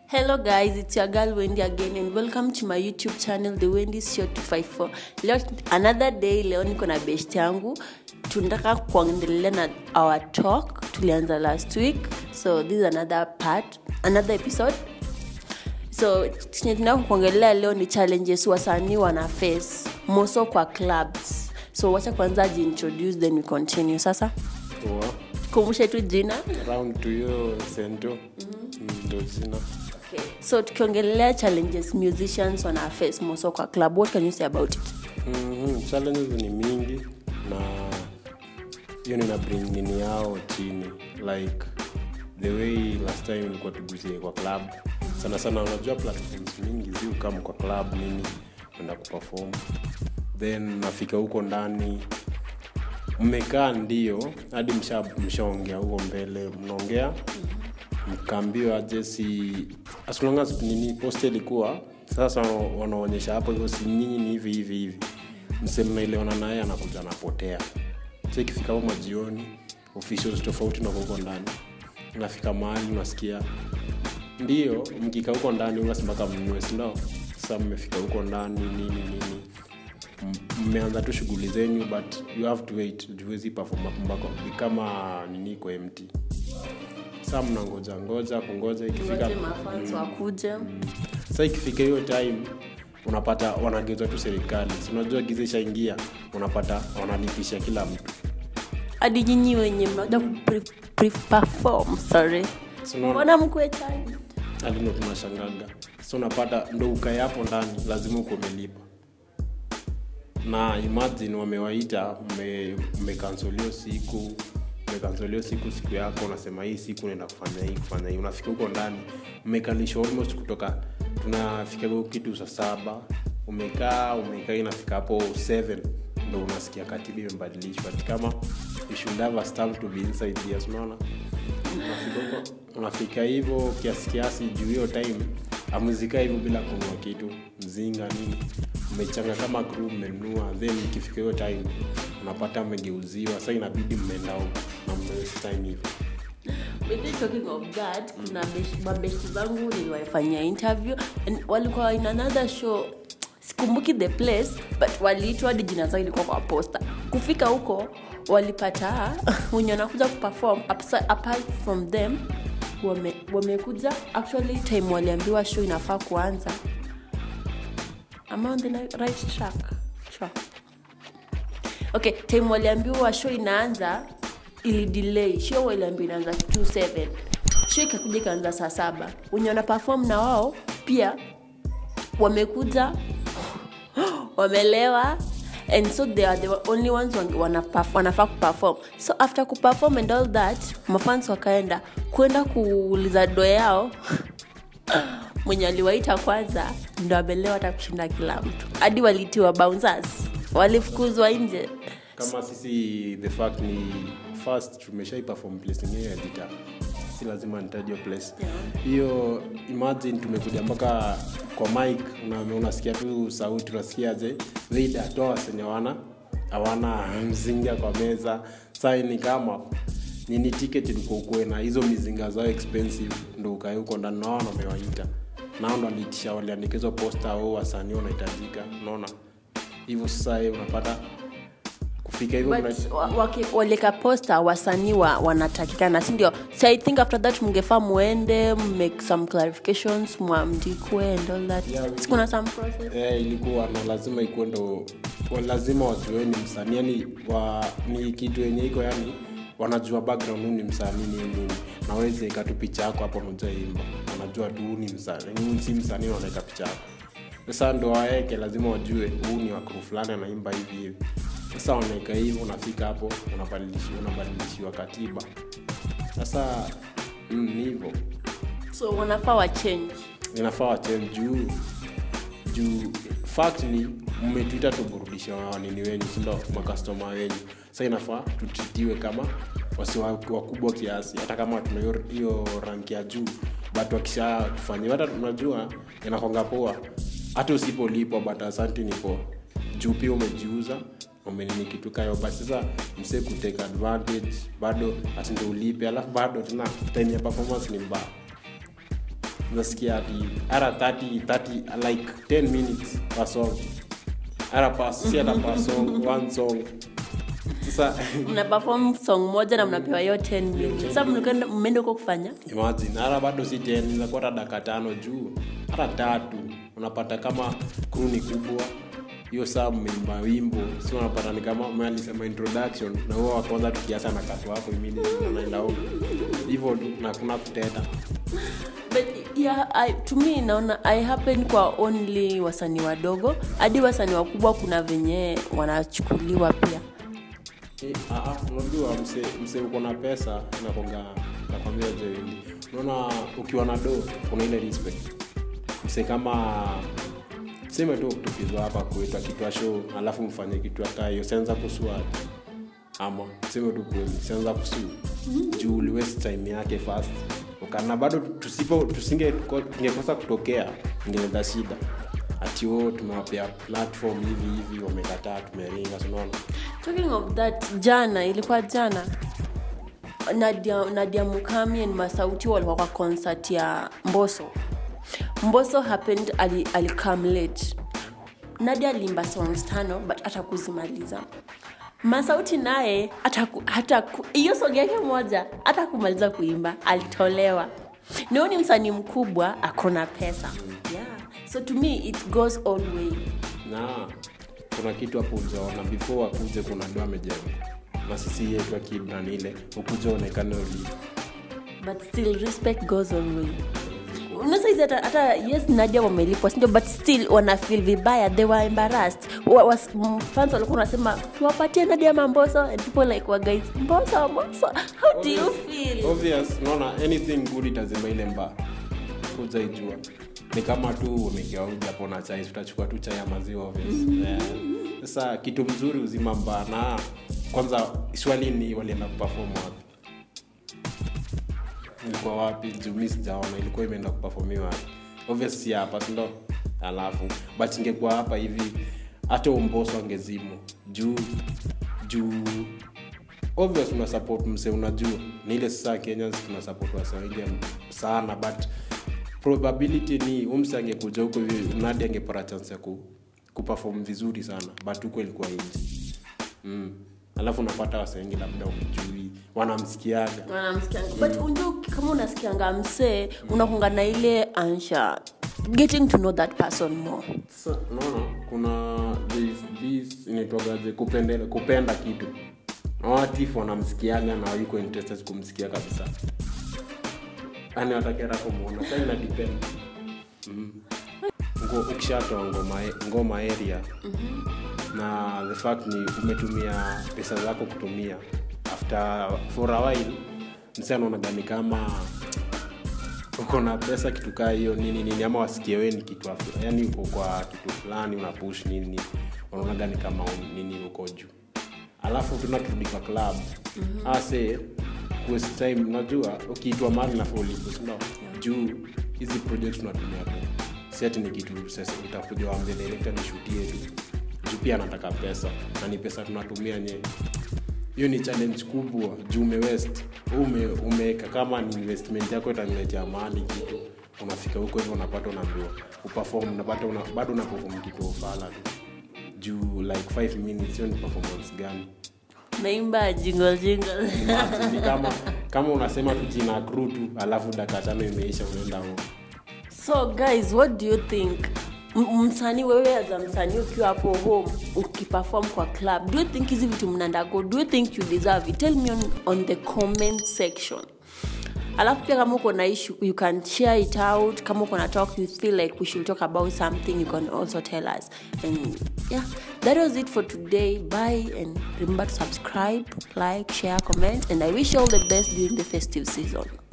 Hello guys, it's your girl Wendy again and welcome to my YouTube channel The Wendy's Show 254. Leo another day, leo niko na best yangu. Tunataka kuendelea na our talk. Tulianza last week. So this is another part, another episode. So chenye tunataka kuongelea leo ni challenges wasanii wana face moso kwa clubs. So wacha kwanza ajiintroduce then we continue. Sasa Poa. kumbushe tu jina. round to hiyo sento ndo jina Okay. So tukiongelea challenges musicians wana face moso kwa club, what can you say about it? Mhm, challenges ni mingi na hiyo nina bring nini yao chini like the way last time ilikuwa tugusie kwa club sana sana unajua platforms mingi zi ukam kwa club nini enda kuperform then nafika huko ndani mmekaa ndio hadi msha- mshaongea huko mbele mnaongea mkaambiwa aje si as long as nini post ilikuwa sasa wanaonyesha hapo hivyo si nyinyi ni hivi hivi hivi mse mnaelewana naye anakuja anapotea so ikifika huko majioni officials tofauti na huko ndani nafika mahali unasikia ndio mkika huko ndani unasemaka mnunue sindo sasa mmefika huko ndani nini nini M- mmeanza tu shughuli zenyu but you have to wait juwezi perform hapo mpaka ni kama nini iko empty saa mnangoja ngoja kungoja ikifika Ngoje mafans wakuje. sa ikifika hiyo time unapata wanageuza tu serikali Si unajua giza ishaingia unapata wanalipisha kila mtu hadi nyinyi wenye mnakuja kupre- pre- perform, sorry Si unaona? mbona mkue challenge? hadi ndo tunashangaga so unapata ndo ukae hapo ndani lazima uko umelipa na imagine wamewaita mme- mmekansolio siku mmekansolio siku siku yako unasema hii siku naenda kufanya hii kufanya hii unafika huko ndani mmekalishwa almost kutoka tunafika huko kitu saa saba umekaa umekaa inafika hapo 7 ndo unasikia katiba imebadilishwa Ati kama you should have a stamp to be inside here so unaona unafika huko unafika hivyo kiasi kiasi juu hiyo time amuzika hivyo bila kunua kitu mzinga nini mmechanga kama crew mmenunua then ikifika hiyo time unapata mmegeuziwa sa inabidi mmeenda huko na mmewaste time hivyo With this talking of that kuna besh- mabeshti zangu niliwaifanyia interview and walikuwa in another show sikumbuki the place but waliitwa hadi jina zao ilikuwa kwa posta kufika huko walipata wenye wanakuja kuperform apsa- apart from them wame- wamekuja actually time waliambiwa show inafaa kuanza am I on the ni- right track sure okay time waliambiwa show inaanza ili delay show waliambiwa inaanza 27 show ikakuja ikaanza saa saba wenye wana perform na wao pia wamekuja wamelewa and so they are the only ones wan- wana perf- wanafaa kuperform so after kuperform and all that mafans wakaenda kwenda kuuliza do yao mwenye aliwaita kwanza ndo amelewa hata kushinda kila mtu hadi walitiwa bouncers walifukuzwa nje kama sisi the fact ni first tumeshai perform place ingine ya gita si lazima nitajwa place hiyo imagine tumekuja mpaka kwa mic una, unasikia tu sauti unasikiaje leader toa senye wana hawana mzinga kwa meza saa ni kama nini ticket ilikuwa ukuwe na hizo mizinga zao expensive ndo ukae huko ndani nao wamewaita nao ndo waliitisha waliandika hizo posta au wasanii wanahitajika unaona hivyo sasa eh, unapata kufika hivyo but mna- wa- waki- waleka posta wasanii wa, wanatakikana sindio so i think after that mngefaa muende make some clarifications mwamdikwe and all that Yeah, we- sikuna some process eh, ilikuwa na lazima ikuwe ndo wa- lazima wajueni msanii yani wa, ni kitu yenye iko yani wanajua background huu ni msanii nini nini naweze ika tu picha yako hapo unajaimba wanajua tu huu ni msanii huu si msanii wanaweka picha yako sasa ndo waeke lazima wajue huu ni wakru fulani anaimba hivi hivi sasa wanaeka hivyo unafika hapo unabadilishiwa unabadilishiwa katiba sasa mm, ni hivyo so wanafaa wachange inafaa wachange juu juu fact ni mmetuita tuburudisha wanini wenyu sindo makastoma wenyu sa inafaa tutritiwe kama wasi wa- wakubwa kiasi hata kama tuna hiyo- hiyo ranki ya juu but wakisha tufanyia hata tunajua inakonga poa hata usipolipwa but asanti ni poa juu pia umejiuza umenini kitu kayo but sasa msee kutake advantage bado atindo ulipe alafu bado tena time ya performance ni mbaya nasikia ati ara 30 30 like 10 minutes per song ara per si hata per song one song sasa mna perform song moja na mnapewa hiyo 10 minutes sasa mnakwenda mmeenda huko kufanya imagine hata bado si 10 inakuwa hata dakika tano juu hata tatu unapata kama crew ni kubwa hiyo saa mmeimba wimbo si unapata ni kama mwe alisema introduction na huo wa kwanza tukiasa na katu hapo immediately unaenda huko hivyo tu na kuna kuteta but yeah, I, to me naona i happen kwa only wasanii wadogo hadi wasanii wakubwa kuna venye wanachukuliwa pia Eh, ah, ah, unajua mse, mse uko na pesa nakonga nakwambia jeili unaona ukiwa na do kuna ile respect mse kama seme tu tukizwa hapa kwetu akitwa show alafu mfanye kitu hata hiyo sianza kusua ama seme tu kweli sianza kusu juu uliwest time yake fast ukana bado tusipo tusinge tungekosa kutokea ingeleta shida ati o tumewapea platform hivi hivi wamekataa tumeringa sinaona talking of that jana ilikuwa jana nadia, nadia mukami and masauti walikuwa kwa concert ya mboso mboso happened ali, alikam late nadia alimba songs tano but hata kuzimaliza masauti naye hata ku- hata ku- hiyo song yake moja hata kumaliza kuimba alitolewa nio ni msanii mkubwa akona pesa yeah. so to me it goes all way na kuna kitu hapo ujaona before akuje kuna do amejenga na sisi yetu akibran ile ukuja onekane uli but still respect goes all way unasaizi hata, hata yes nadia wamelipwa sindio but still wana feel vibaya they were embarrassed wa, was, m- fans walikuwa wanasema tuwapatie nadia mamboso and people like wa guys mboso mboso how do you feel obvious unaona anything good itazima ile mbaa kuja ijua ni kama tu umegeuja hapo na chai utachukua tu chai ya maziwa obvious. Eh, sasa kitu mzuri uzima mbaa na kwanza swali ni walienda kuperform wapi ilikuwa wapi juu mi sijaona ilikuwa imeenda kuperformiwa wapi obvious si hapa sindo alafu but ingekuwa hapa hivi hata umboso angezimu juu juu obvious una support mse unajua ni ile sasa kenyans tuna support wase wengi sana but probability ni umse angekuja huko hivi mnadi angepata chance ya ku, kuperform vizuri sana but huko ilikuwa nje mm. alafu unapata wase wengi labda umjui wanamsikiaga wanamsikianga but unjua kama unasikianga msee unakunga na ile ansha getting to know that person more sasa unaona kuna this, this inaitwagaje kupenda, kupenda kitu na watif wanamsikiaga na yuko interested kumsikia kabisa yani watakera kumwona sa ina depend mm. Ngo, ukishatoa ngoma, ngoma area na the fact ni umetumia pesa zako kutumia after for a while msi anaonagani kama uko na pesa kitu kaa hiyo nini nini ama wasikie we ni kitu afu- yani uko kwa kitu fulani una push nini nini wanaonaga ni kama un- nini uko juu alafu tuna turudi kwa club mm-hmm. ase waste time unajua ukiitwa mali na folipo sindo juu hizi project tunatumia tu si ati ni kitu sasa utakuja wambie director nishutie tu juu pia anataka pesa na ni pesa tunatumia nye hiyo ni challenge kubwa juu umewest ume, umeweka kama ni investment yako itaniletea mahali kitu unafika huko hivyo unapata unaambiwa uperform unapata una, bado unaperform kitu ufala tu juu like 5 minutes hiyo ni performance gani naimba jingle jingle Imagine, ni kama kama unasema tu jina crew tu alafu dakika tano imeisha unaenda huko so guys what do you think M- msanii wewe as msanii ukiwa hapo home ukiperform kwa club do you think hizi vitu mnandago do you think you deserve it tell me on, on the comment section alafu pia kama uko na issue you can share it out kama uko na talk you feel like we should talk about something you can also tell us and yeah that was it for today bye and remember to subscribe like share comment and i wish you all the best during the festive season